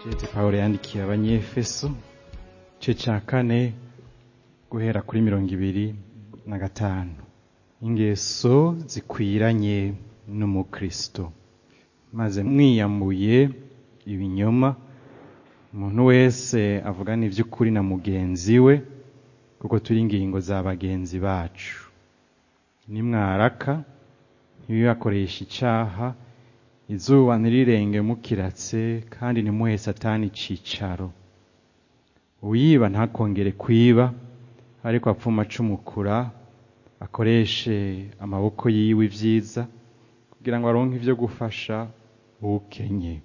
Jete Pawulo yandikiye abanyefeso igice ca kane guhera kuri mirongo ibiri na gatanu ingeso zikwiranye n'umukristo maze mwiyambuye ibinyoma umuntu wese avugana ivy'ukuri na mugenzi we kuko turi ingingo za bagenzi bacu nimwaraka ntibibakoresha icaha izuba ntirirenge mukiratse kandi ntimuhe satani icicaro uyiba ntakongere kwiba ariko apfuma acumukura akoreshe amaboko yiwe ivyiza kugira ngo aronke ivyo gufasha uwukenye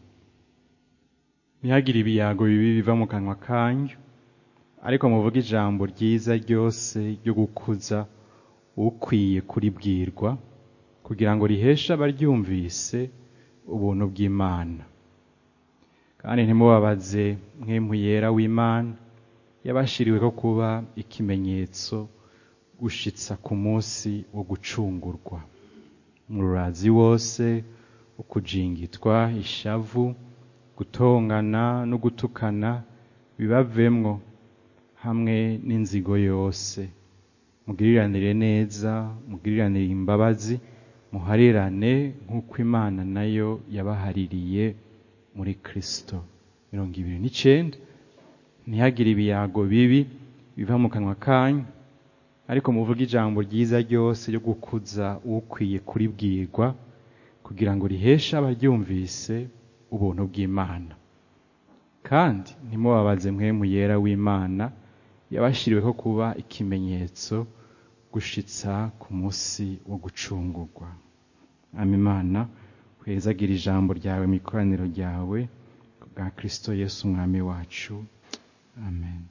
ntihagire ibiyago bibi biva mu kanwa kanyu ariko muvuge ijambo ryiza ryose ryo gukuza ukwiye kuribwirwa kugira ngo riheshe abaryumvise ubuntu bw'Imana kandi ntimubabaze mwemu yera w'Imana yabashiriweho kuba ikimenyetso gushitsa ku munsi wo gucungurwa mururazi wose ukujingitwa ishavu gutongana no gutukana bibavemwo hamwe n'inzigo yose mugiriranire neza mugiriranire imbabazi muharirane nk'uko imana nayo yabahaririye muri kristo mirongo ibiri n'icenda ntihagire ibiyago bibi biva mu kanwa kanyu ariko muvuge ijambo ryiza ryose ryo gukuza ukwiye kuribwirwa kugira ngo riheshe abaryumvise ubuntu bw'imana kandi ntimubabaze mwemu yera w'imana yabashiriweho kuba ikimenyetso gushitsa ku munsi wo gucungurwa ama imana kwezagira ijambo ryawe mu ikoraniro ryawe bwa kristo yesu umwami wacu amen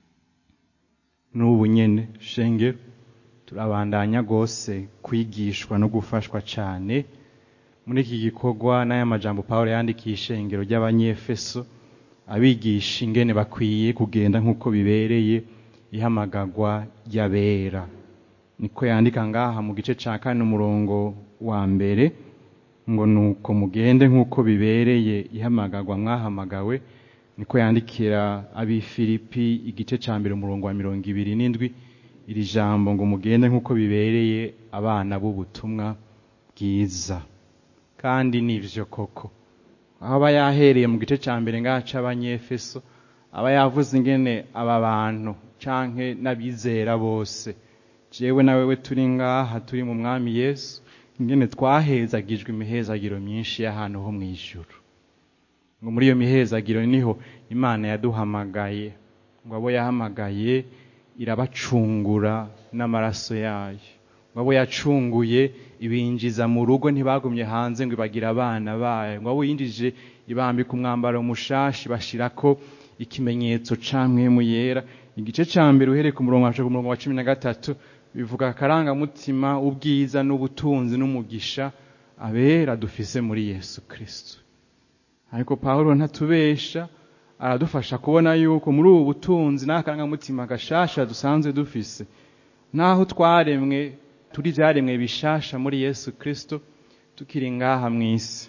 n'ubu nyene shengero turabandanya rwose kwigishwa no gufashwa cane muri iki gikorwa n'aya majambo pawulo yandikiye ishengero ry'abanyefeso abigisha ingene bakwiye kugenda nk'uko bibereye ihamagarwa ry'abera niko yandika ngaha mu gice ca kane umurongo wa mbere ngo nuko mugende nk'uko bibereye ihamagarwa mwahamagawe niko yandikira abifilipi igice ca mbere umurongo wa mirongo ibiri n'indwi iri jambo ngo mugende nk'uko bibereye abana b'ubutumwa bwiza kandi nivyo koko aho aba yahereye mu gice ca mbere ngaha c'abanyefeso aba yavuze ingene aba bantu canke n'abizera bose jewe na wewe turi ngaha turi mu mwami yesu ingene twahezagijwe imihezagiro myinshi y'ahantu ho mw'ijuru ngo muri iyo mihezagiro niho imana yaduhamagaye ngo abo yahamagaye irabacungura n'amaraso yayo ngo abo yacunguye ibinjiza mu rugo ntibagumye hanze ngo ibagira abana bayo ngo abo yinjije ibambika umwambaro mushashi bashirako ikimenyetso ca mwemu yera igice ca mbere uhereye ku murongo wacu ku murongo wa cumi na gatatu bivuga akarangamutima ubwiza n'ubutunzi n'umugisha abera dufise muri yesu kristo ariko pawulo ntatubesha aradufasha kubona yuko muri ubu butunzi n'akarangamutima gashasha dusanzwe dufise naho twaremwe turi vyaremwe bishasha muri yesu kristo tukiri ngaha mw'isi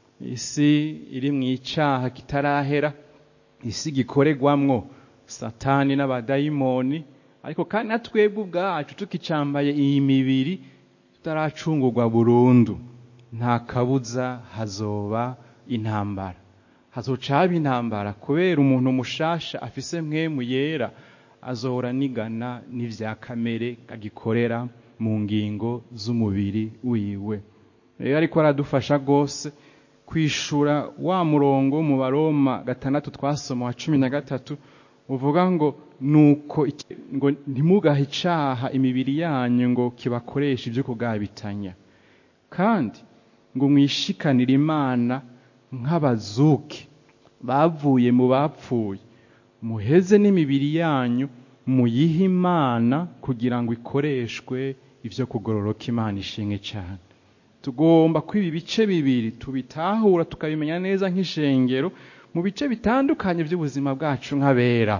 isi iri mw'icaha kitarahera isi gikoregwamwo satani n'abadayimoni ariko kandi na twebwe ubwacu tukicambaye iyi mibiri tutaracungurwa burundu nta kabuza hazoba intambara hazoca haba intambara kubera umuntu mushasha afise mwemu yera azohora nigana n'ivya kamere agikorera mu ngingo z'umubiri wiwe rero ariko aradufasha rwose kwishura wa murongo mu baroma gatandatu twasoma wa cumi na gatatu uvuga ngo nuko ngo ntimugahe icaha imibiri yanyu ngo kibakoreshe ibyo kugabitanya kandi ngo mwishikanire imana nk'abazuki bavuye mu bapfuye muheze n'imibiri yanyu muyihe imana kugira ngo ikoreshwe ivyo kugororoka imana ishimwe cyane tugomba kwiba ibice bibiri tubitahura tukabimenya neza nk'ishengero mu bice bitandukanye by'ubuzima bwacu nk'abera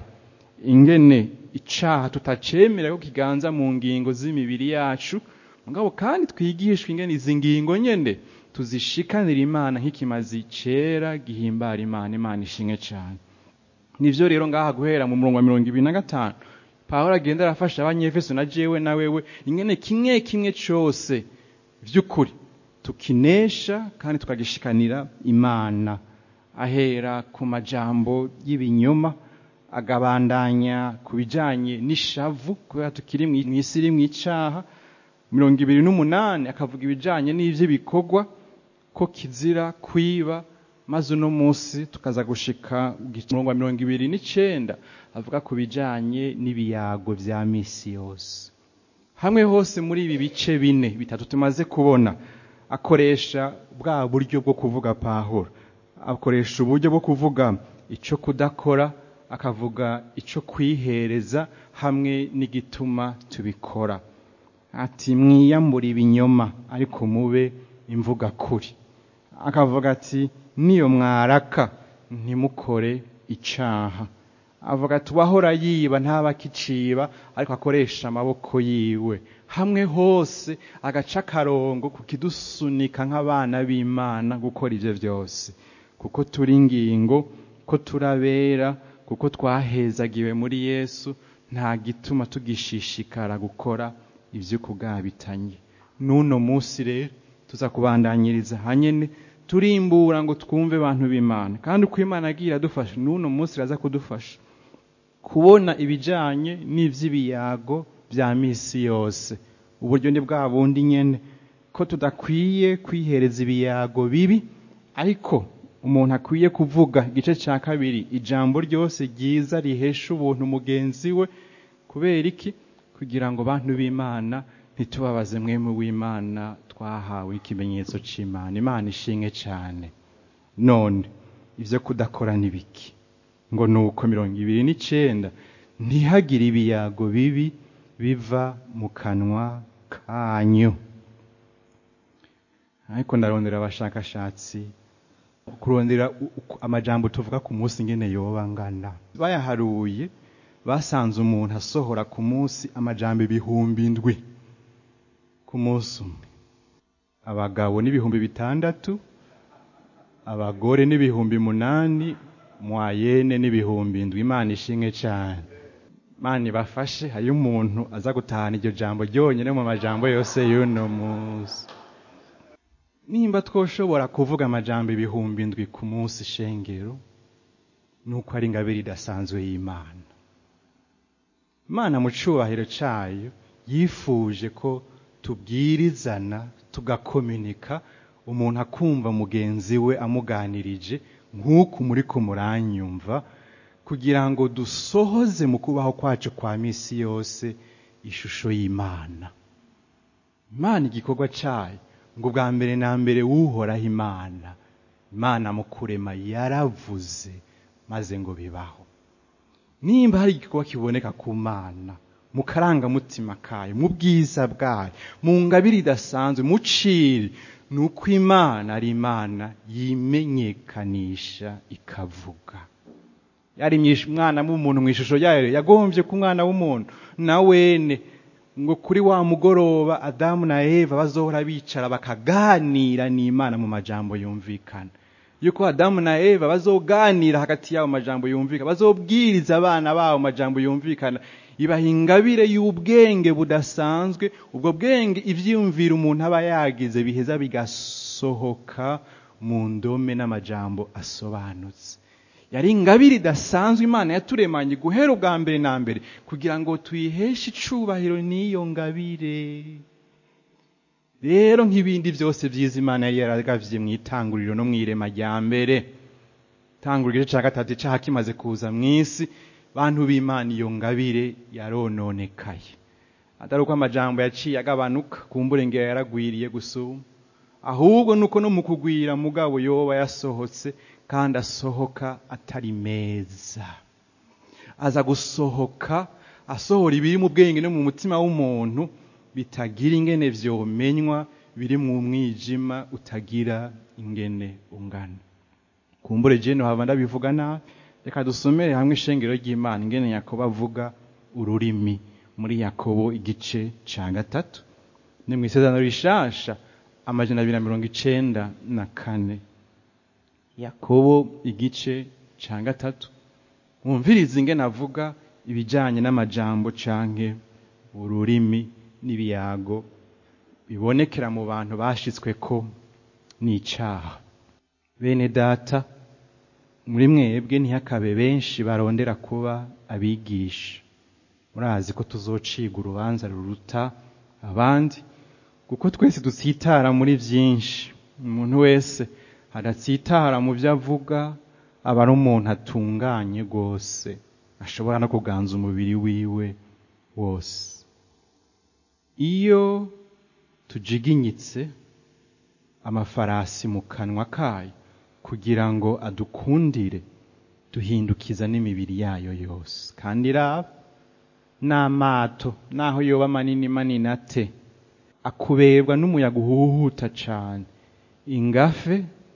ingene icaha tutacemera ko kiganza mu ngingo z'imibiri yacu mugabo kandi twigishwa ingene izi ngingo nyene tuzishikanira imana nk'ikimazi cera gihimbara imana imana ishimwe cyane nivyo rero ngaha guhera mu murongo wa mirongo ibiri na gatanu pawulo agenda arafasha abanyefeso na jewe na wewe ingene kimwe kimwe cose vy'ukuri tukinesha kandi tukagishikanira imana ahera ku majambo y'ibinyoma agabandanya ku bijanye n'ishavu kubera tukiri mw'isi iri mw'icaha mirongo ibiri n'umunani akavuga ibijanye n'ivy'ibikorwa ko kizira kwiba maze uno munsi tukaza gushika umurongo wa mirongo ibiri n'icenda avuga ku bijanye n'ibiyago vya misi yose hamwe hose muri ibi bice bine bitatu tumaze kubona akoresha bwa buryo bwo kuvuga pahuro akoresha uburyo bwo kuvuga ico kudakora akavuga ico kwihereza hamwe n'igituma tubikora ati mwiyambura ibinyoma ariko mube imvuga kuri akavuga ati niyo mwaraka ntimukore icaha avuga ati uwahora yiba ntaba akiciba ariko akoresha amaboko yiwe hamwe hose agaca akarongo kukidusunika nk'abana b'imana gukora ivyo vyose kuko turi ingingo ko turabera kuko twahezagiwe muri yesu nta gituma tugishishikara gukora ivyo kugabitanye n'uno munsi rero tuza kubandanyiriza hanyene turimbura ngo twumve abantu b'imana kandi uko imana agiye iradufasha n'uno munsi iraza kudufasha kubona ibijanye n'ivy'ibiyago vya misi yose uburyo ni bwa bundi nyene ko tudakwiye kwihereza ibiyago bibi ariko umuntu akwiye kuvuga igice cya kabiri ijambo ryose ryiza rihesha ubuntu mugenzi we kubera iki kugira ngo bantu b'imana ntitubabaze mwemu w'imana twahawe ikimenyetso c'imana imana ishinge cyane none ivyo kudakora n'ibiki ngo nuko mirongo ibiri n'icenda ntihagire ibiyago bibi biva mu kanwa kanyu ariko ndarondera abashakashatsi kurondera amajambo tuvuga ku munsi ngene yoba angana bayaharuye basanze umuntu asohora ku munsi amajambo ibihumbi indwi ku munsi umwe abagabo n'ibihumbi bitandatu abagore n'ibihumbi munani mwayene n'ibihumbi indwi imana ishimwe cyane imana ibafashe hariyo umuntu aza gutahana iryo jambo ryonyine mu majambo yose y'uno munsi nimba twoshobora kuvuga amajambo ibihumbi indwi ku munsi shengero nuko ari ingabire idasanzwe y'imana imana mu cubahiro cayo yifuje ko tubwirizana tugakominika umuntu akumva mugenzi we amuganirije nk'uku muri ko muranyumva kugira ngo dusohoze mu kubaho kwacu kwa misi yose ishusho y'imana imana igikorwa cayo ngo bwa mbere na mbere wuhoraho imana imana mu kurema yaravuze maze ngo bibaho nimba hari igikorwa kiboneka ku mana mu karangamutima kayo mu bwiza bwayo mu ngabire idasanzwe mu ciri ni uko imana ari imana yimenyekanisha ikavuga yari umwana w'umuntu mu ishusho yayo yagombye ko umwana w'umuntu na wene ngo kuri wa mugoroba adamu na eva bazohora bicara bakaganira n'imana mu majambo yumvikana yuko adamu na eva bazoganira hagati yabo majambo yumvikana bazobwiriza abana babo majambo yumvikana ibaha ingabire y'ubwenge budasanzwe ubwo bwenge ivyiyumvira umuntu aba yagize biheza bigasohoka mu ndome n'amajambo asobanutse yari ingabire idasanzwe imana yaturemanye guhera ubwa mbere na mbere kugira ngo tuyiheshe icubahiro n'iyo ngabire rero nk'ibindi byose byiza imana yari yaragavye mu itanguriro no mu irema rya mbere itanguriro igice cya gatatu icaha kimaze kuza mu isi bantu b'imana iyo ngabire yarononekaye atari uko amajambo yaciye agabanuka kumbure ngera yaragwiriye gusuma ahubwo nuko no mu kugwira mugabo yoba yasohotse kandi asohoka atari meza aza gusohoka asohora ibiri mu bwenge no mu mutima w'umuntu bitagira ingene vyomenywa biri mu mwijima utagira ingene ungana kumbure jene hava ndabivuga nabi reka dusomere hamwe ishengero ry'imana ingene yakobo avuga ururimi muri yakobo igice ca gatatu ni mu isezerano rishasha amajana abiri na mirongo icenda na kane yakobo igice ca gatatu mwumvirize ingene avuga ibijanye n'amajambo canke ururimi n'ibiyago bibonekera mu bantu bashitsweko n'icaha bene data muri mwebwe ntihakabe benshi barondera kuba abigisha murazi ko tuzociga urubanza ruruta abandi kuko twese dutsitara muri byinshi umuntu wese adatsitara mu byo avuga aba ari umuntu atunganye rwose ashobora no kuganza umubiri wiwe wose iyo tujiginyitse amafarasi mu kanwa kayo kugira ngo adukundire duhindukiza n'imibiri yayo yose kandi raba n'amato naho yoba manini manini ate akuberwa n'umuyaga uhuhuta cane ingafe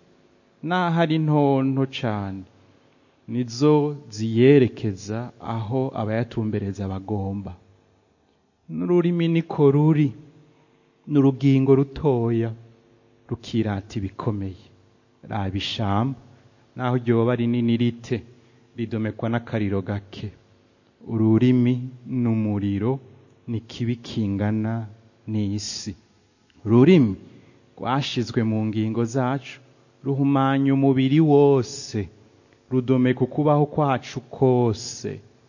naho ari ntonto cane nizo ziyerekeza aho abayatumbereza bagomba n'ururimi niko ruri n'urugingo rutoya rukirata ibikomeye raba ishamba naho ryoba rinini rite ridomekwa n'akariro gake ururimi n'umuriro ni kibi kingana n'isi ururimi rwashizwe mu ngingo zacu ruhumanya umubiri wose rudomeka ukubaho kwacu kose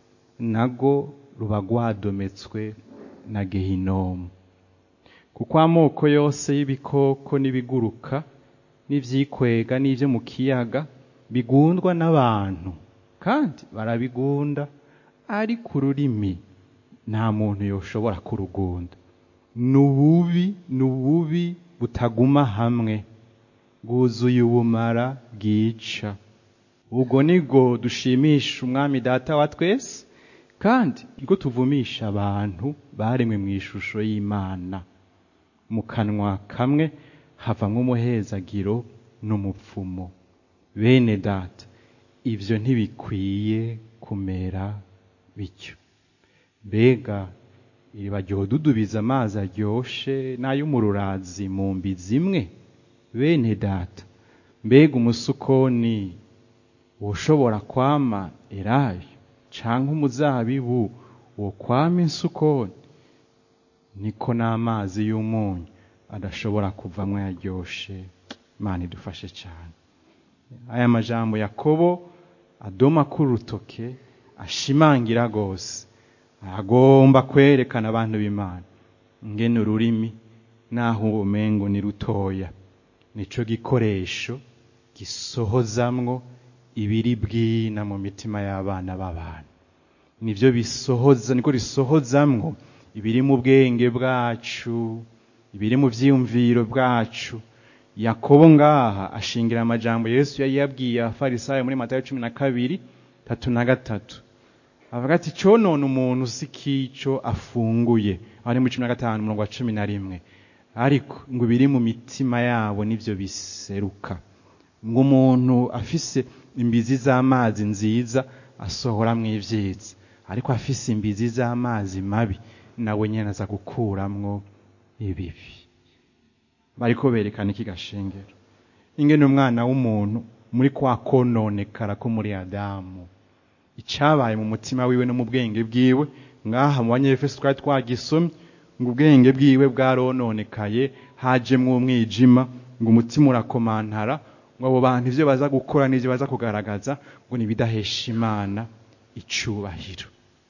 nago ruba rwadometswe na gehinomu kuko amoko yose y'ibikoko n'ibiguruka n'ivyikwega n'ivyo mu kiyaga bigundwa n'abantu kandi barabigunda ariko ururimi nta muntu yoshobora kurugunda ni ububi ni ububi butaguma hamwe bwuzuye ubumara bwica ubwo nibwo dushimisha umwami data wa twese kandi nibwo tuvumisha abantu baremwe mu ishusho y'imana mu kanwa kamwe havamwo umuhezagiro n'umupfumo bene data ibyo ntibikwiye kumera bityo mbega iriba ryodudubiza amazi aryoshe n'ay'umururazi mu mbi zimwe bene data mbega umusukoni ushobora kwama elayo canke umuzabibu wo kwama insukoni niko n'amazi y'umunyu adashobora kuvamwo yaryoshe imana idufashe cyane aya majambo yakobo adoma k'urutoke ashimangira rwose agomba kwerekana abantu b'imana ngene ururimi naho ubumengo ni rutoya nico gikoresho gisohozamwo ibiri bwina mu mitima y'abana b'abantu nivyo bisohoza niko risohozamwo ibiri mu bwenge bwacu ibiri mu vyiyumviro bwacu yakobo ngaha ashingira amajambo yesu yari yabwiye abafarisayo muri matayo cumi na kabiri tatu na gatatu avuga ati conona umuntu si kico afunguye ari muri cumi na gatanu umurongo wa cumi na rimwe ariko ngo ibiri mu mitima yabo nivyo biseruka ngo umuntu afise imbizi z'amazi nziza asohoramwo ivyiza ariko afise imbizi z'amazi mabi nawe nyene aza gukuramwo ibibi bariko berekana iki gashengero ingene umwana w'umuntu muri kwa kononekara ko muri adamu icabaye mu mutima wiwe no mu bwenge bwiwe ngaha mu banyefeso twari twagisomye ngo ubwenge bwiwe bwarononekaye hajemwo umwijima ngo umutima urakomantara ngo abo bantu ivyo baza gukora n'ivyo baza kugaragaza ngo nibidahesha imana icubahiro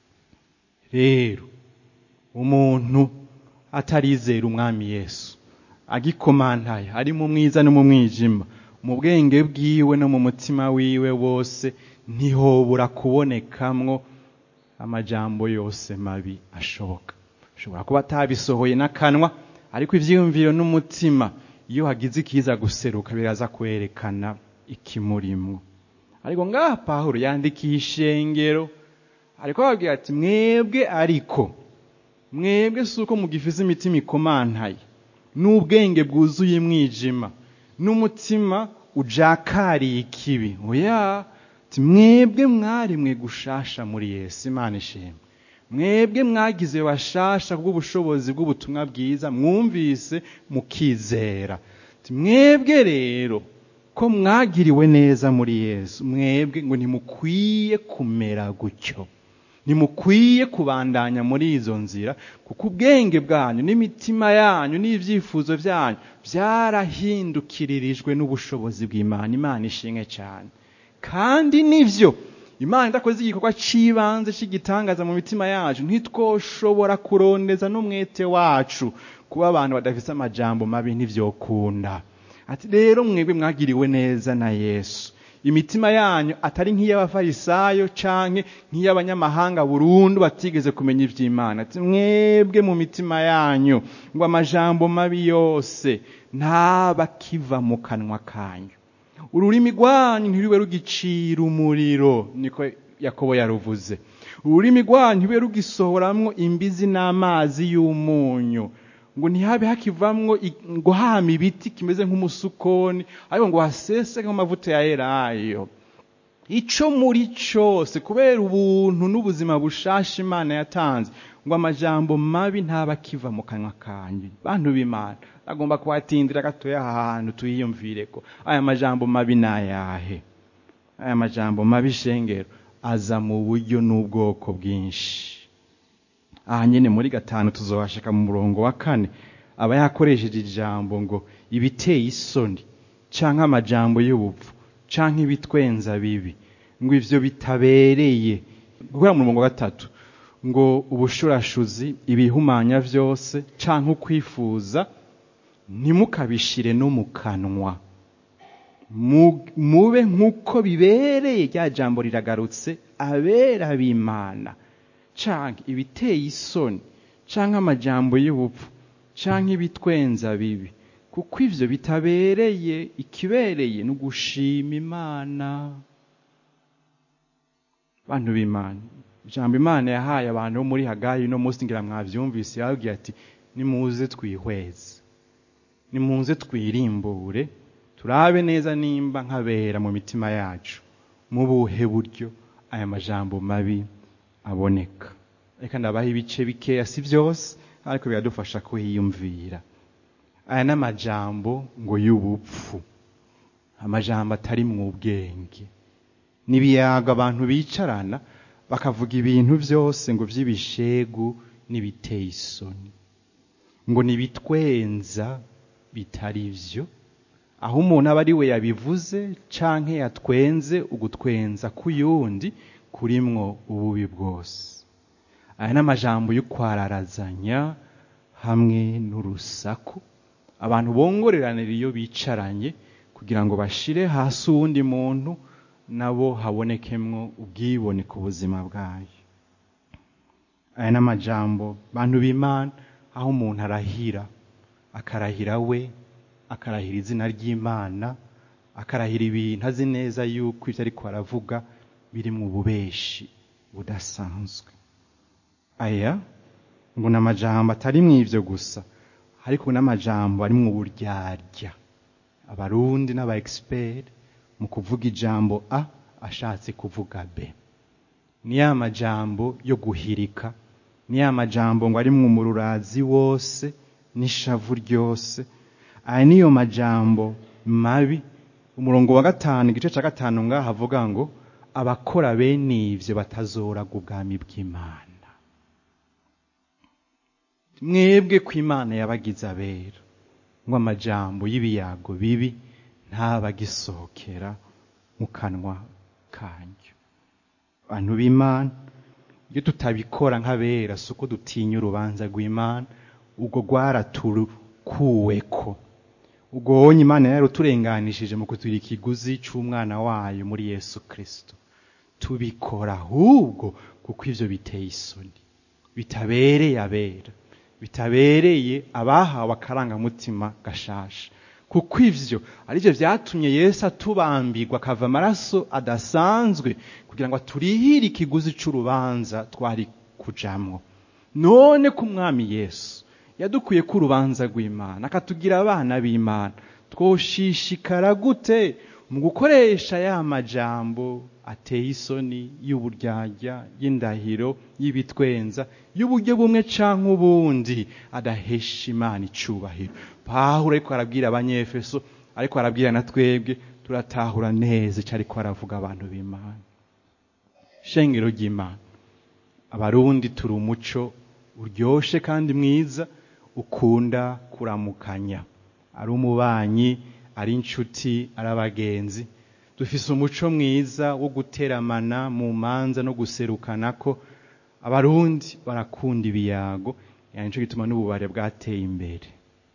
rero umuntu atarizera umwami yesu agikomantaye ari mu mwiza no mu mwijima mu bwenge bwiwe no mu mutima wiwe wose ntihobura kubonekamwo amajambo yose mabi ashoboka ashobora kuba atabisohoye n'akanwa ariko ivyiyumviro n'umutima iyo hagize ikiza guseruka biraza kwerekana ikimurimwo ariko ngaha pawulo yandikiye ishengero ariko ababwira ati mwebwe ariko mwebwe si uko mugifize imitima ikomantaye n'ubwenge bwuzuye mwijima n'umutima ujakariye ikibi oya ati mwebwe mwarimwe gushasha muri yesu imana ishimwe mwebwe mwagize bashasha bw'ubushobozi bw'ubutumwa bwiza mwumvise mukizera mwebwe rero ko mwagiriwe neza muri yesu mwebwe ngo ntimukwiye kumera gutyo ntimukwiye kubandanya muri izo nzira kuko ubwenge bwanyu n'imitima yanyu n'ibyifuzo byanyu byarahindukiririjwe n'ubushobozi bw'imana imana ishimwe cyane kandi nibyo imana idakoze igikorwa cy'ibanze cy'igitangaza mu mitima yacu ntitwoshobora kurondeza n'umwete wacu kuba abantu badafite amajambo mabi ntibyokunda ati rero mwebwe mwagiriwe neza na yesu imitima yanyu atari nk'iy'abafarisayo canke nk'iy'abanyamahanga burundu batigeze kumenya ivy'imana ati mwebwe mu mitima yanyu ngo amajambo mabi yose ntabakiva mu kanwa kanyu ururimi rwanyu ntirube rugicira umuriro niko yakobo yaruvuze ururimi rwanyu ntirube rugisohoramwo imbizi n'amazi y'umunyu ngo ntihabe hakivamwo ngo hama ibiti kimeze nk'umusukoni ariko ngo hasese nk'amavuta ya elayo ico muri cose kubera ubuntu n'ubuzima bushasha imana yatanze ngo amajambo mabi ntaba akiva mu kanwa kanyu bantu b'imana agomba kuhatindira gatoya aha hantu tuyiyumvireko aya majambo mabi ni ayahe aya majambo mabi shengero aza mu buryo n'ubwoko bwinshi aha nyine muri gatanu tuzobashaka mu murongo wa kane aba yakoresheje ijambo ngo ibiteye isoni canke amajambo y'ubupfu canke ibitwenza bibi ngo ivyo bitabereye guhera mu murongo wa gatatu ngo ubushurashuzi ibihumanya vyose canke ukwifuza ntimukabishire no mu kanwa mube nk'uko bibereye rya jambo riragarutse abera b'imana canke ibiteye isoni canke amajambo y'ubupfu canke ibitwenza bibi kuko ivyo bitabereye ikibereye ni ugushima imana bantu b'imana ijambo imana yahaye abantu bo muri hagayi no munsi ngira mwavyumvise yababwiye ati nimuze twihweze nimuze twirimbure turabe neza nimba nkabera mu mitima yacu mu buhe buryo aya majambo mabi aboneka reka ndabaha ibice bikeya si byose ariko biradufasha kuhiyumvira aya ni amajambo ngo y'ubupfu amajambo atari mu ubwenge n'ibiyaga abantu bicarana bakavuga ibintu byose ngo by'ibishegu n'ibiteye isoni ngo nibitwenza bitari byo aho umuntu aba ari we yabivuze canke yatwenze ugutwenza k'uyundi kurimwo ububi bwose aya ni amajambo y'ukwararazanya hamwe n'urusaku abantu bongoreranira iyo bicaranye kugira ngo bashire hasi uwundi muntu nabo habonekemwo ubwibone ku buzima bwayo aya ni amajambo bantu b'imana aho umuntu arahira akarahira we akarahira izina ry'imana akarahira ibintu azi neza yuko ibyo ariko aravuga biri mu bubeshi budasanzwe aya ngo ni amajambo atari mu ibyo gusa ariko n'amajambo ari mu buryarya abarundi n'aba egisiperi mu kuvuga ijambo a ashatse kuvuga b ni ya majambo yo guhirika ni ya majambo ngo ari mu mururazi wose n'ishavu ryose aya niyo majambo mabi umurongo wa gatanu igice cya gatanu ngaha avuga ngo abakora bene ibyo batazoraga ubwami bw'imana mwebwe ko imana yabagize abera ngo amajambo y'ibiyago bibi ntabagisohokera mu kanwa kanyu abantu b'imana iyo tutabikora nk'abera si uko dutinya urubanza rw'imana ubwo rwaraturukuweko ubwo wonye imana yari uturenganishije mu kutugira ikiguzi cy'umwana wayo muri yesu kirisito tubikora ahubwo kuko ibyo biteye isoni bitabereye abera bitabereye abahawe akarangamutima gashasha kuko ivyo arivyo vyatumye yesu atubambirwa akava amaraso adasanzwe kugira ngo aturihire ikiguzi c'urubanza twari kujamwo none ko umwami yesu yadukuye ko urubanza rw'imana akatugira abana b'imana twoshishikara gute mu gukoresha ya majambo ateye isoni y'uburyarya y'indahiro y'ibitwenza y'uburyo bumwe canke ubundi adahesha imana icubahiro pawulo ariko arabwira abanyefeso ariko arabwira na twebwe turatahura neza icyo ariko aravuga abantu b'imana shengero ry'imana abarundi turi umuco uryoshe kandi mwiza ukunda kuramukanya ari umubanyi ari inshuti ari abagenzi dufise umuco mwiza wo guteramana mu manza no guserukana ko abarundi barakunda ibiyago yani nico gituma n'ububare bwateye imbere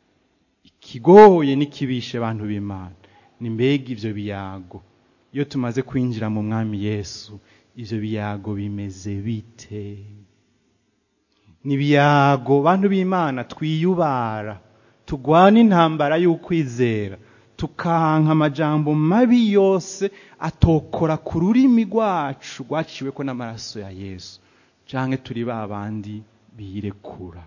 ikigoye n'ikibishe abantu b'imana ni mbega ivyo biyago iyo tumaze kwinjira mu mwami yesu ivyo biyago bimeze bite ni ibiyago bantu b'imana twiyubara tugwana intambara y'ukwizera tukanka amajambo mabi yose atokora ku rurimi rwacu rwaciweko n'amaraso ya yesu canke turi ba bandi birekura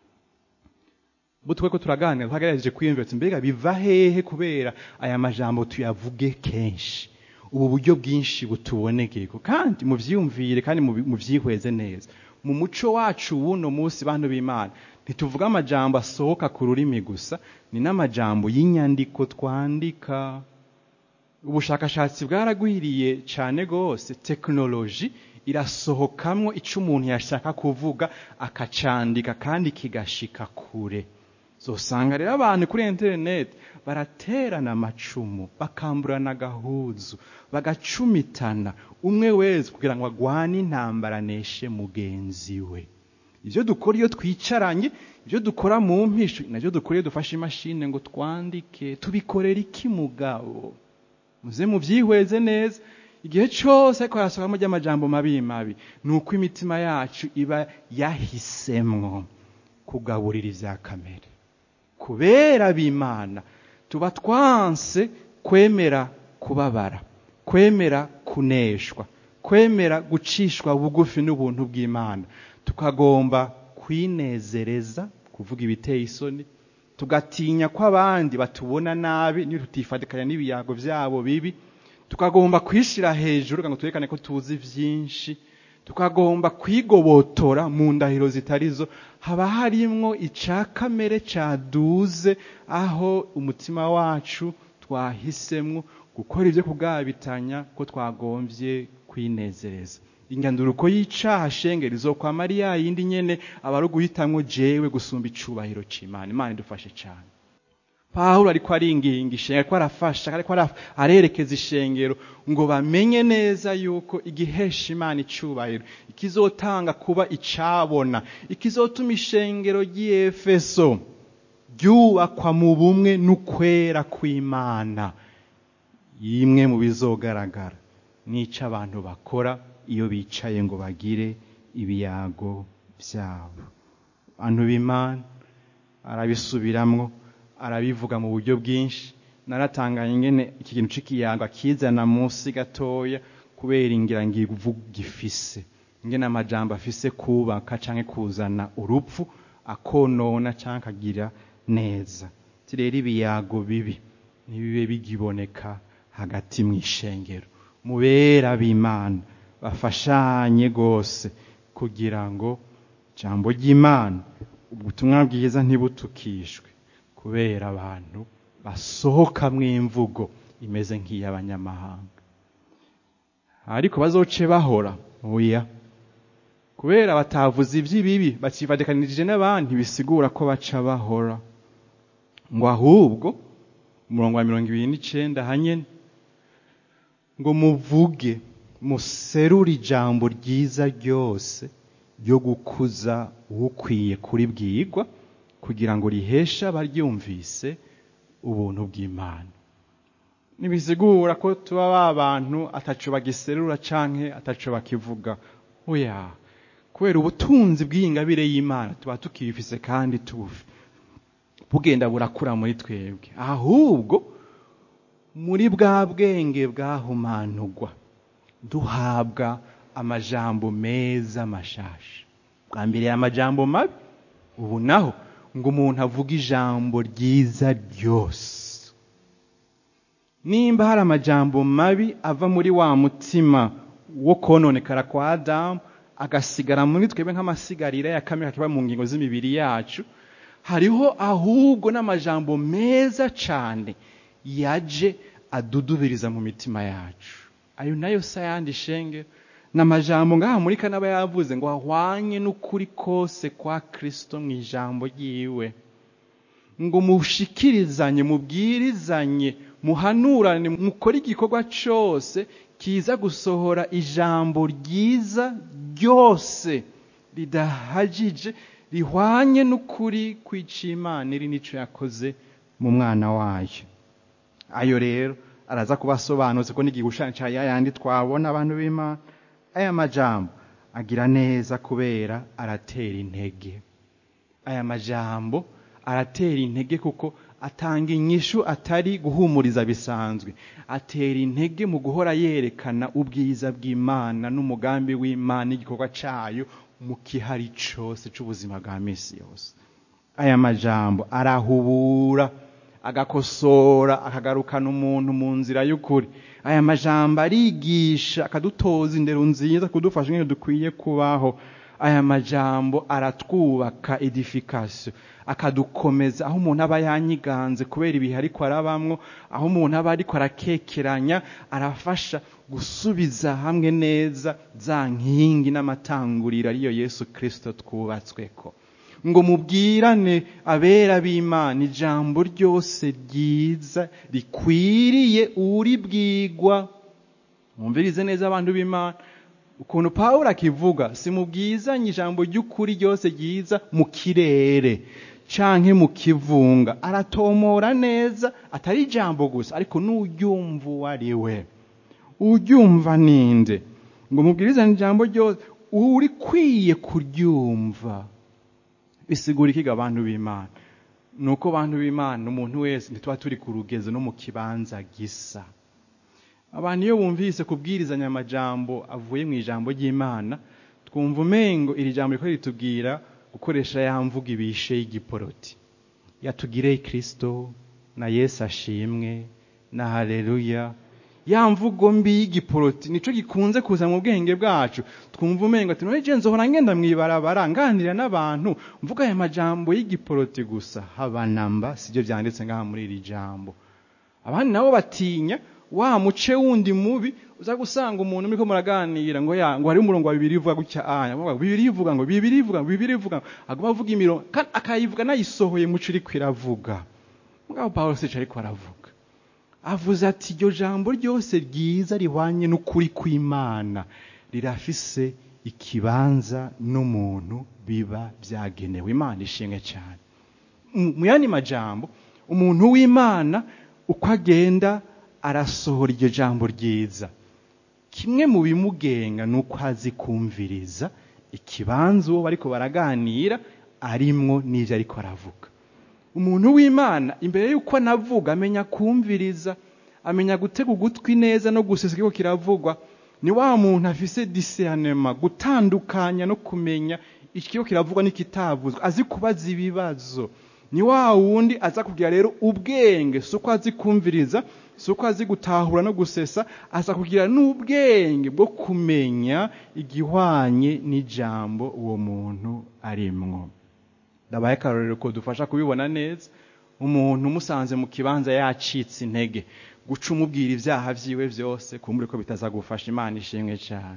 butwe ko turaganira twagerageje kwiyumvira ati mbega biva hehe kubera aya majambo tuyavuge kenshi ubu buryo bwinshi butubonekeko kandi muvyiyumvire kandi muvyihweze neza mu muco wacu w'uno munsi bantu b'imana ntituvuga amajambo asohoka ku rurimi gusa ni n'amajambo y'inyandiko twandika ubushakashatsi bwaragwiriye cyane rwose tekinoloji irasohokamwo icyo umuntu yashaka kuvuga akacandika kandi kigashika kure zosanga rero abantu kuri interineti baraterana amacumu bakamburana agahuzu bagacumitana umwe wese kugira ngo agwane intambara aneshe mugenzi we ibyo dukora iyo twicaranye ibyo dukora mu mpisho nabyo dukora iyo dufashe imashini ngo twandike tubikorera iki mugabo muze mubyihweze neza igihe cyose ariko harasohokamo ry'amajambo mabi mabi ni uko imitima yacu iba yahisemwo kugaburira ibya kamere kubera b'imana tuba twanse kwemera kubabara kwemera kuneshwa kwemera gucishwa bugufi n'ubuntu bw'imana tukagomba kwinezereza kuvuga ibiteye isoni tugatinya ko abandi batubona nabi niyo tutifatikanya n'ibiyago byabo bibi tukagomba kwishyira hejuru ngo twerekane ko tuzi byinshi tukagomba kwigobotora mu ndahiro zitari zo haba harimwo icya kamere cyaduze aho umutima wacu twahisemo gukora ibyo kugabitanya ko twagombye kwinezereza inganduruko y'icaha shengeri zo kwa mariya yindi nyene aba ari uguhitamwo jewe gusumba icubahiro c'imana imana idufashe cane pawulo ariko aringinga ishengero ariko arafasha ariko arerekeza ishengero ngo bamenye neza yuko igihesha imana icubahiro ikizotanga kuba icabona ikizotuma ishengero ry'efeso ryubakwa mu bumwe n'ukwera kw'imana yimwe mu bizogaragara n'ico abantu bakora iyo bicaye ngo bagire ibiyago byabo abantu b'imana arabisubiramwo arabivuga mu buryo bwinshi naratanganye ingene iki kintu c'ikiyago akizana munsi gatoya kubera ingira ngivu gifise ingene amajambo afise kubaka canke kuzana urupfu akonona canke akagira neza rero ibiyago bibi ntibibe bigiboneka hagati mu ishengero mubera b'imana bafashanye rwose kugira ngo ijambo ry'imana ubutumwa bwiza ntibutukishwe kubera abantu basohokamwo imvugo imeze nk'iy'abanyamahanga ariko bazoce bahora oya kubera batavuze iby'ibibi bakivatikanirije n'abandi bisigura ko baca bahora ngo ahubwo umurongo wa mirongo ibiri n'icenda hanyene ngo muvuge muserure ijambo ryiza ryose ryo gukuza ukwiye kuribwirwa kugira ngo riheshe abaryumvise ubuntu bw'imana ntibisigura ko tuba ba bantu ataco bagiserura canke ataco bakivuga oya kubera ubutunzi bw'iyingabire y'imana tuba tukibifise kandi tubufi bugenda burakura muri twebwe ahubwo muri bwa bwenge bwahumanurwa duhabwa amajambo meza mashasha bwa mbere amajambo mabi ubu naho ngo umuntu avuge ijambo ryiza ryose nimba hari amajambo mabi ava muri wa mutima wo kononekara kwa adamu agasigara muri twebwe nk'amasigarira ya kamere kiba mu ngingo z'imibiri yacu hariho ahubwo n'amajambo meza cyane yaje adudubiriza mu mitima yacu ayo nayo se ayandi shenge ni amajambo ngaha muri kanaba yavuze ngo ahwanye n'ukuri kose kwa kirisito mu ijambo ryiwe ngo mushikirizanye mubwirizanye muhanurane mukore igikorwa cyose kiza gusohora ijambo ryiza ryose ridahagije rihwanye n'ukuri kw'icimana iri n'icyo yakoze mu mwana wayo ayo rero araza kubasobanutse ko n'igishushanyo cya yayandi twabona abantu b'imana aya majambo agira neza kubera aratera intege aya majambo aratera intege kuko atanga inyishu atari guhumuriza bisanzwe atera intege mu guhora yerekana ubwiza bw'imana n'umugambi w'imana n'igikorwa cyayo mu kihari cyose cy'ubuzima bwa minsi yose aya majambo arahubura agakosora akagarukana umuntu mu nzira y'ukuri aya majambo arigisha akadutoza indero nziza kudufasha nk'iyo dukwiye kubaho aya majambo aratwubaka edification akadukomeza aho umuntu aba yanyiganze kubera ibihe ariko arabamwo aho umuntu aba ariko arakekeranya arafasha gusubiza hamwe neza za nkingi n'amatanguriro ariyo yesu kirisito twubatsweko ngo mubwirane abera b'imana ijambo ryose ryiza rikwiriye uribwigwa mwumvirize neza abantu b'imana ukuntu pawulo akivuga si mubwizanye ijambo ry'ukuri ryose ryiza mu kirere canke mu kivunga aratomora neza atari ijambo gusa ariko n'uryumva uwo ari we uryumva ninde ngo mubwirizane ijambo ryose urikwiye kuryumva bisigura ikiga abantu b'imana ni uko abantu b'imana umuntu wese ntituba turi ku rugezo no mu kibanza gisa abantu iyo bumvise kubwirizanya amajambo avuye mu ijambo ry'imana twumva umengo iri jambo riko ritubwira gukoresha ya mvuga ibishe y'igiporoti yatugireye kirisito na yesu ashimwe na haleluya ya mvugo mbi y'igiporoti nico gikunze kuza mu bwenge bwacu twumva umengo ati none nzohora ngenda mwibarabara nganira n'abantu mvuga aya majambo y'igiporoti gusa habanamba sibyo byanditse ngaha muri iri jambo abandi nabo batinya wa muce wundi mubi uza gusanga umuntu muriko muraganira ngo ya ngo hari umurongo wa bibiri ivuga gutya aya ngo bibiri ivuga ngo bibiri ivuga ngo bibiri ivuga ngo aguma avuga imirongo kandi akayivuga nayisohoye muco iriko iravuga mugabo Pawulo sico ariko aravuga avuze ati iryo jambo ryose ryiza rihwanye n'ukuri kw'Imana rirafise ikibanza n'umuntu biba byagenewe Imana ishimwe cyane mu yandi majambo umuntu w'Imana uko agenda arasohora iryo jambo ryiza kimwe mu bimugenga ni uko azi kumviriza ikibanza uwo bariko baraganira arimwo n'ibyo ariko aravuga umuntu w'imana imbere y'uko anavuga amenya kumviriza amenya gutega ugutwi neza no gusesa ikiko kiravugwa ni wa muntu afise discernment gutandukanya no kumenya ikiko kiravugwa n'ikitavuzwa azi kubaza ibibazo ni wa wundi aza kugira rero ubwenge si uko azi kumviriza si uko azi gutahura no gusesa aza kugira n'ubwenge bwo kumenya igihwanye n'ijambo uwo muntu arimwo ndabaye akarorero ko dufasha kubibona neza umuntu umusanze mu kibanza yacitse intege guca umubwira ibyaha byiwe byose kumbure ko bitaza gufasha imana ishimwe cyane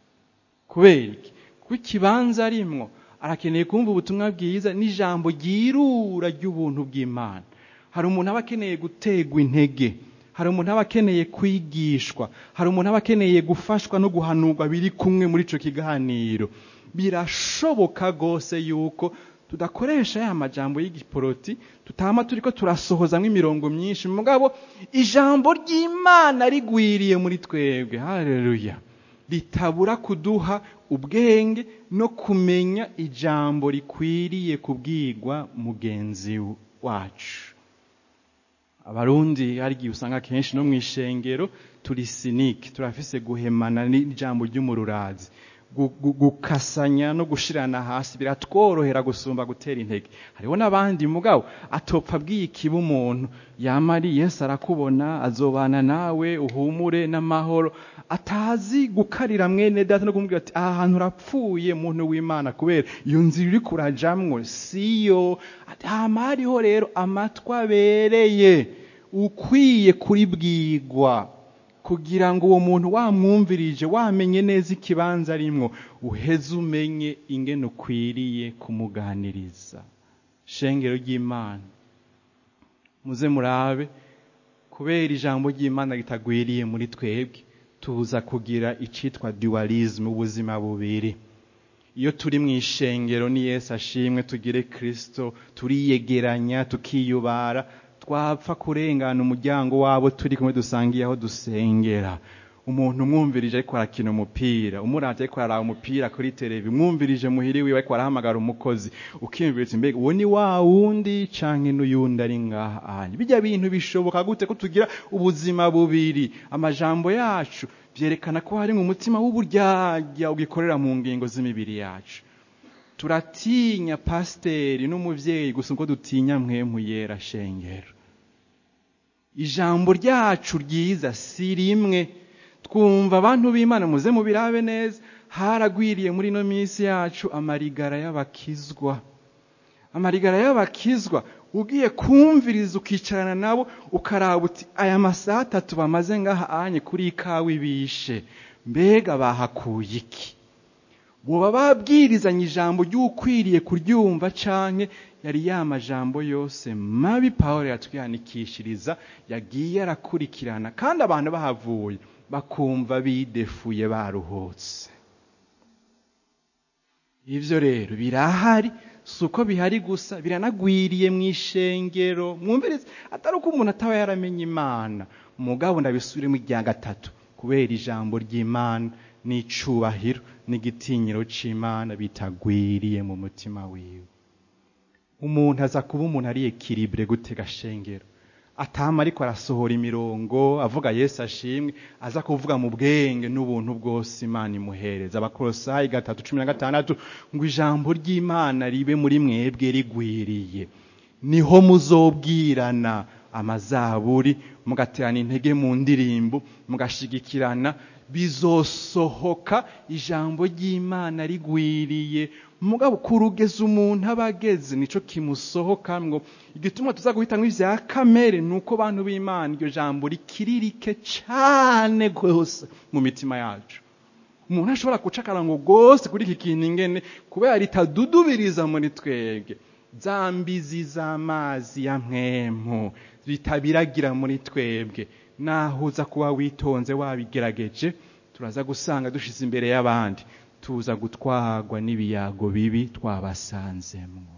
kubera iki kuko ikibanza arimwo arakeneye kumva ubutumwa bwiza n'ijambo ryirura ry'ubuntu bw'imana hari umuntu aba akeneye gutegwa intege hari umuntu aba akeneye kwigishwa hari umuntu aba akeneye gufashwa no guhanurwa biri kumwe muri icyo kiganiro birashoboka rwose yuko tudakoresha ya majambo y'igiporoti tutama turiko turasohozamwo imirongo myinshi mugabo ijambo ry'imana rigwiriye muri twebwe haleluya ritabura kuduha ubwenge no kumenya ijambo rikwiriye kubwirwa mugenzi wacu abarundi hari igihe usanga kenshi no mu ishengero turi sinike turafise guhemana n'ijambo ry'umururazi gukasanya no gushirana hasi biratworohera gusumba gutera intege hariho n'abandi mugabo atopfa abwiye ikiba umuntu yamari yesu arakubona azobana nawe uhumure n'amahoro atazi gukarira mwene data no kumubwira ati aha hantu urapfuye muntu w'imana kubera iyo nzira uri kurajamwo siyo hama hariho rero amatwi abereye ukwiye kuribwigwa kugira ngo uwo muntu wamwumvirije wamenye neza ikibanza arimwo uheze umenye ingene ukwiriye kumuganiriza shengero ry'imana muze murabe kubera ijambo ry'imana ritagwiriye muri twebwe tuza kugira icitwa dualisme ubuzima bubiri iyo turi mu ishengero ni yesu ashimwe tugire kirisito turiyegeranya tukiyubara twapfa kurengana umuryango wabo turi kumwe dusangiye aho dusengera umuntu umwumvirije ariko arakina umupira umuravye ariko araraba umupira kuri televi umwumvirije muhiri wiwe ariko arahamagara umukozi ukiyumvira mbega uwo ni wa wundi canke n'uyundi ari ngaha anye bijya bintu bishoboka gute ko tugira ubuzima bubiri amajambo yacu vyerekana ko hari mu mutima w'uburyarya ugikorera mu ngingo z'imibiri yacu turatinya pasiteri n'umuvyeyi gusa uko dutinya mwemu yera shengero ijambo ryacu ryiza si rimwe twumva abantu b'imana muze mubirabe neza haragwiriye muri ino minsi yacu amarigara y'abakizwa amarigara y'abakizwa ugiye kumviriza ukicarana nabo ukaraba uti aya masaha atatu bamaze ngaha anye kuri ikawa ibishe mbega bahakuye iki boba babwirizanye ijambo ry'ukwiriye kuryumva canke yari ya majambo yose mabi pawulo yatwihanikishiriza yagiye arakurikirana kandi abantu bahavuye bakumva bidefuye baruhutse ivyo rero birahari si uko bihari gusa biranagwiriye mu ishengero mwumvirize atari uko umuntu ataba yaramenye imana mugabo ndabisubiremo irya gatatu kubera ijambo ry'imana n'icubahiro n'igitinyiro c'imana bitagwiriye mu mutima wiwe umuntu aza kuba umuntu ari ekiribure gutega shengero atama ariko arasohora imirongo avuga yesu ashimwe aza kuvuga mu bwenge n'ubuntu bwose imana imuhereza abakorosayi gatatu cumi na gatandatu ngo ijambo ry'imana ribe muri mwebwe rigwiriye niho muzobwirana amazaburi mugaterana intege mu ndirimbo mugashigikirana bizosohoka ijambo ry'imana rigwiriye mugabo kurugeza umuntu aba ageze nico kimusohokamwo igituma tuza guhitamwo ivya kamere ni uko bantu b'imana iryo jambo rikiririke cane rwose mu mitima yacu umuntu ashobora guca akarango rwose kuri iki kintu ingene kubera ritadudubiriza muri twebwe za mbizi z'amazi ya mwemu bitabiragira muri twebwe naho uza kuba witonze wabigerageje turaza gusanga dushize imbere y'abandi tuza gutwarwa n'ibiyago bibi twabasanzemwo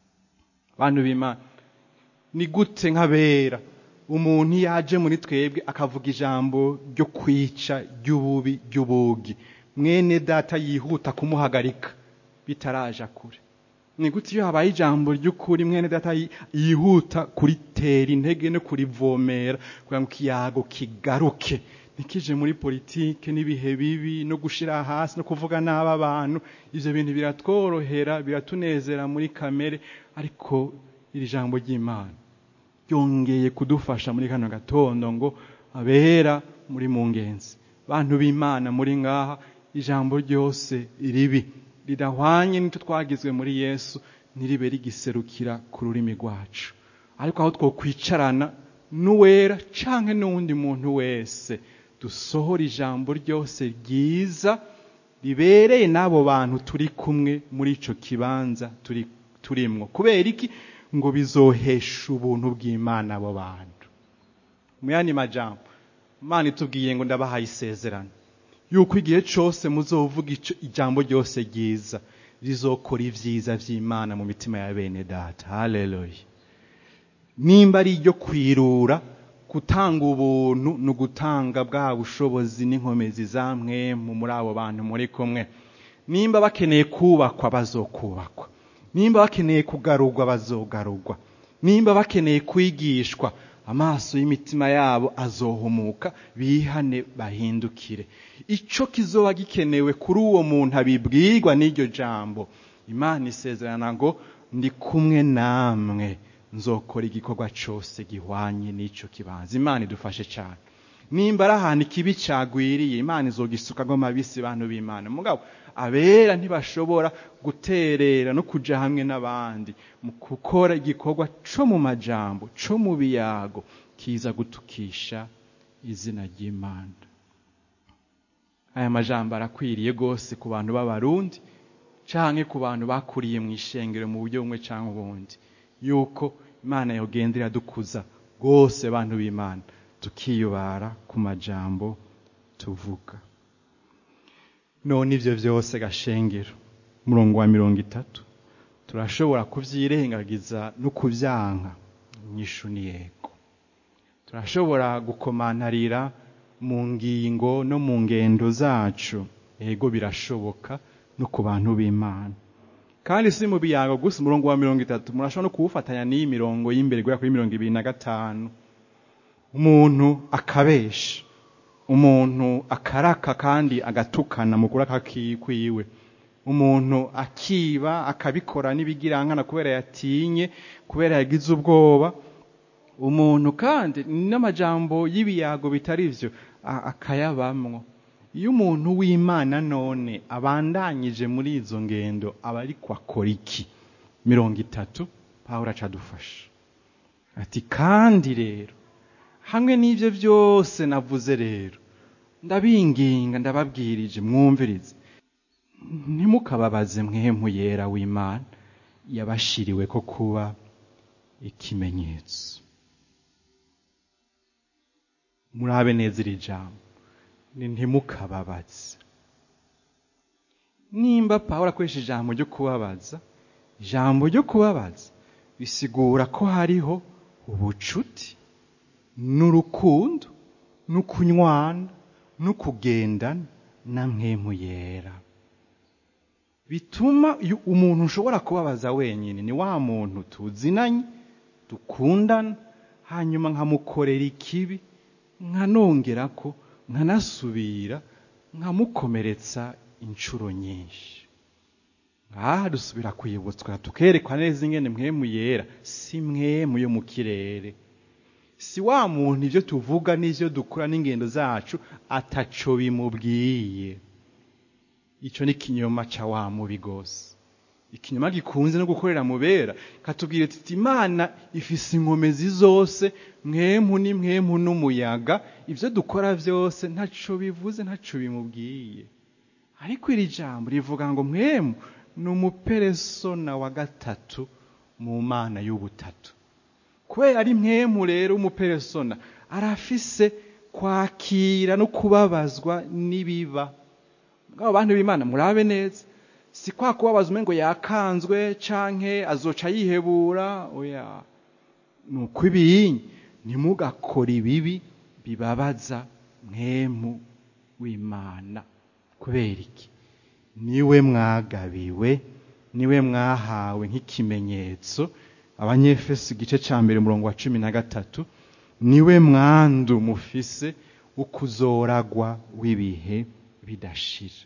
bantu b'imana ni gute nk'abera umuntu iyo aje muri twebwe akavuga ijambo ryo kwica ry'ububi ry'ubugi mwene data yihuta kumuhagarika bitaraja kure ni gute iyo habaye ijambo ry'ukuri mwene data yihuta kuritera intege no kurivomera kugira ngo ikiyago kigaruke ntikije muri politike n'ibihe bibi no gushira hasi no kuvuga nabi abantu ivyo bintu biratworohera biratunezera muri kamere ariko iri jambo ry'imana ryongeye kudufasha muri kano gatondo ngo abera muri mu ngenzi bantu b'imana muri ngaha ijambo ryose ribi ridahwanye n'icyo twagizwe muri yesu ntiribe rigiserukira ku rurimi rwacu ariko aho twokwicarana n'uwera canke n'uwundi muntu wese dusohora ijambo ryose ryiza ribereye n'abo bantu turi kumwe muri ico kibanza turi turimwo kubera iki ngo bizohesha ubuntu bw'imana abo bantu mu yandi majambo imana itubwiye ngo ndabahaye isezerano yuko igihe cyose muzovuga ijambo ryose ryiza rizokora ibyiza by'imana mu mitima ya bene data haleluya nimba ari iryo kwirura gutanga ubuntu ni ugutanga bwa bushobozi n'inkomezi za mwemu muri abo bantu muri kumwe nimba bakeneye kubakwa bazokubakwa nimba bakeneye kugarurwa bazogarurwa nimba bakeneye kwigishwa amaso y'imitima yabo azohumuka bihane bahindukire icyo kizoba gikenewe kuri uwo muntu abibwirwa n'iryo jambo imana isezerana ngo ndi kumwe namwe nzokora igikorwa cyose gihwanye n'icyo kibanza imana idufashe cyane nimba ari ahantu ikibi cyagwiriye imana izogisukamo mabisi bantu b'imana mugabo abera ntibashobora guterera no kujya hamwe n'abandi mu gukora igikorwa cyo mu majambo cyo mu biyago kiza gutukisha izina ry'imana aya majambo arakwiriye rwose ku bantu b'abarundi cyangwa ku bantu bakuriye mu ishengero mu buryo bumwe cyangwa ubundi yuko imana yogenda iradukuza rwose bantu b'imana tukiyubara ku majambo tuvuga none ibyo byose gashengero umurongo wa mirongo itatu turashobora kubyirengagiza no kubyanka inyishu ni yego turashobora gukomantarira mu ngingo no mu ngendo zacu yego birashoboka no ku bantu b'imana kandi si mu biyago gusa umurongo wa mirongo itatu murashobora no kuwufatanya n'iyi mirongo y'imbere guhera kuri mirongo ibiri na gatanu umuntu akabesha umuntu akaraka kandi agatukana mu kuraka kwiwe umuntu akiba akabikora n'ibigirankana kubera yatinye kubera yagize ubwoba umuntu kandi n'amajambo y'ibiyago bitari byo akayabamwo iyo umuntu w'imana none abandanyije muri izo ngendo aba ariko akora iki mirongo itatu pawuro acadufasha ati kandi rero hamwe n'ibyo byose navuze rero ndabinginga ndababwirije mwumvirize ntimukababaze mwemu yera w'imana yabashiriwe ko kuba ikimenyetso murabe neza iri jambo ni ntimukababaze nimba pawulo akoresha ijambo ryo kubabaza ijambo ryo kubabaza bisigura ko hariho ubucuti n'urukundo n'ukunywana n'ukugendana na mwemu yera bituma umuntu ushobora kubabaza wenyine ni wa muntu tuzinanye dukundana hanyuma nkamukorera ikibi nkanongera ko nkanasubira nkamukomeretsa inshuro nyinshi ngaha dusubira kwibutswa tukerekwa neza ingene mwemu yera si mwemu yo mu kirere si wa muntu ibyo tuvuga n'ibyo dukora n'ingendo zacu ataco bimubwiye icyo ni ikinyoma cya wa mubi rwose ikinyoma gikunze no gukorera mu bera katubwira tuti imana ifise inkomezi zose mwemu ni mwemu n'umuyaga ibyo dukora byose ntaco bivuze ntaco bimubwiye ariko iri jambo rivuga ngo mwemu ni umuperesona wa gatatu mu mana y'ubutatu kubera ari mwemu rero umuperesona arafise kwakira no kubabazwa n'ibiba ngabo bantu b'imana murabe neza si kwa kubabaza umwe ngo yakanzwe canke azoca yihebura oya ni uko ibinyi ntimugakore ibibi bibabaza mwemu w'imana kubera iki niwe mwagabiwe niwe mwahawe nk'ikimenyetso abanyefeso igice cya mbere umurongo wa cumi na gatatu niwe mwandu mufise wo kuzoragwa w'ibihe bidashira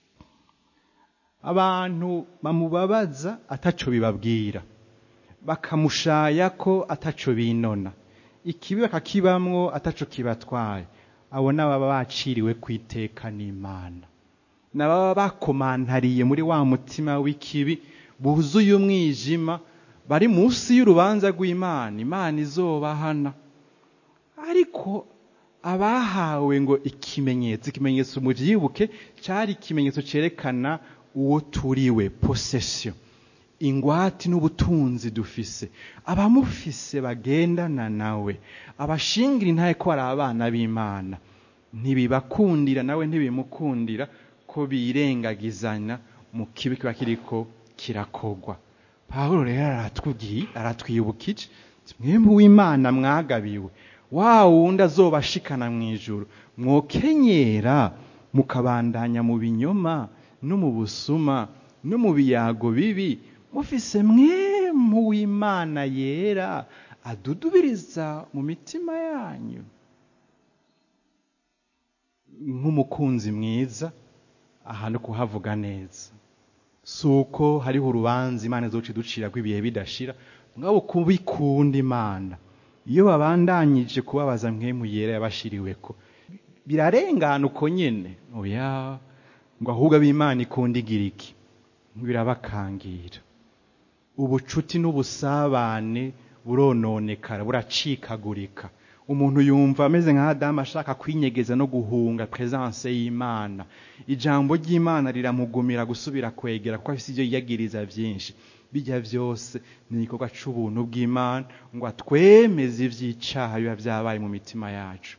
abantu bamubabaza ataco bibabwira bakamushaya ko ataco binona ikibi bakakibamwo ataco kibatwaye abo n'ababa baciriwe ku iteka n'imana n'ababa bakomantariye muri wa mutima w'ikibi buzuye umwijima bari munsi y'urubanza rw'imana imana izobahana ariko abahawe ngo ikimenyetso ikimenyetso mubyibuke cyari ikimenyetso cyerekana uwo turiwe posesiyo ingwati n'ubutunzi dufise abamufise bagendana nawe abashingira intaye ko ari abana b'imana ntibibakundira nawe ntibimukundira ko birengagizanya mu kibi kiba kiriko kirakogwa pawulo rero aratwugiye aratwibukije mwembi w'imana mwagabiwe wa wundi azobashikana mu ijuru mwokenyera mukabandanya mu binyoma no mu busuma no mu biyago bibi mufise mwemu w'imana yera adudubiriza mu mitima yanyu nk'umukunzi mwiza aha no kuhavuga neza si uko hariho urubanza imana zoca iducira ibihe bidashira mwabo kubikunda imana iyo babandanyije kubabaza mwemu yera yabashiriwe ko birarengana uko nyene oya ngo ahubwo ab'imana ikunda igira iki birabakangira ubucuti n'ubusabane burononekara buracikagurika umuntu yumva ameze nka Adamu ashaka kwinyegeza no guhunga presence y'Imana ijambo ry'Imana riramugumira gusubira kwegera kuko afite ibyo yiyagiriza byinshi bijya byose ni igikorwa c'ubuntu bw'Imana ngo atwemeze ivy'icaha biba vyabaye mu mitima yacu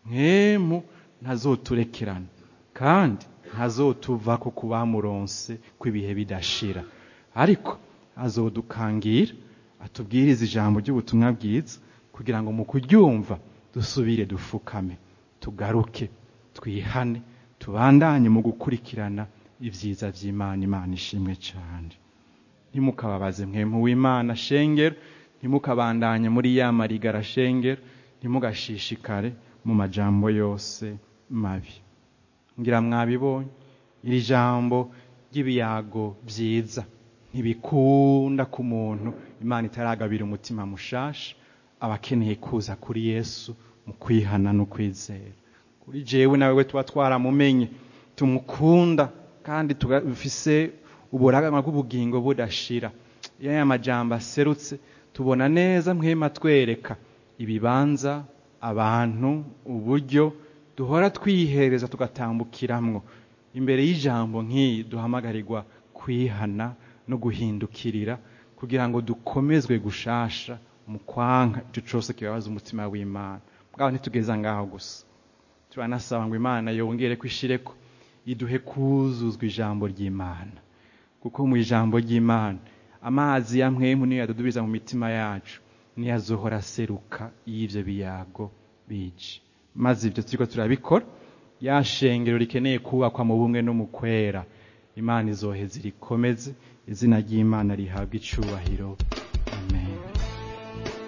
nkemu ntazoturekerana kandi ntazotuva ko kubamuronse kw'ibihe bidashira ariko azodukangira atubwiriza ijambo ry'ubutumwa bwiza kugira ngo mu kuryumva dusubire dufukame tugaruke twihane tubandanye mu gukurikirana ibyiza by'imana imana ishimwe cyane ntimukababaze mwemu w'imana shengero ntimukabandanye muri ya marigara shengero ntimugashishikare mu majambo yose mabi ngira mwabibonye iri jambo ry'ibiyago byiza ntibikunda ku muntu imana itaragabira umutima mushasha aba akeneye kuza kuri yesu mu kwihana no kwizera kuri jewe nawe we tuba twaramumenye tumukunda kandi dufise uburagama bw'ubugingo budashira iyo aya majambo aserutse tubona neza mwema twereka ibibanza abantu uburyo duhora twihereza tugatambukiramwo imbere y'ijambo nk'iyi duhamagarirwa kwihana no guhindukirira kugira ngo dukomezwe gushasha mu kwanka icyo cyose kibabaza umutima w'imana bwaho ntitugeza ngaho gusa turanasaba ngo imana yongere kwishireko iduhe kuzuzwa ijambo ry'imana kuko mu ijambo ry'imana amazi ya mwemu niyo yadudubiza mu mitima yacu niyo azohora aseruka y'ibyo biyago bici maze ibyo turiko turabikora ya shengero rikeneye kubakwa mu bumwe no mu kwera imana izoheza irikomeze izina ry'imana rihabwa icubahiro amen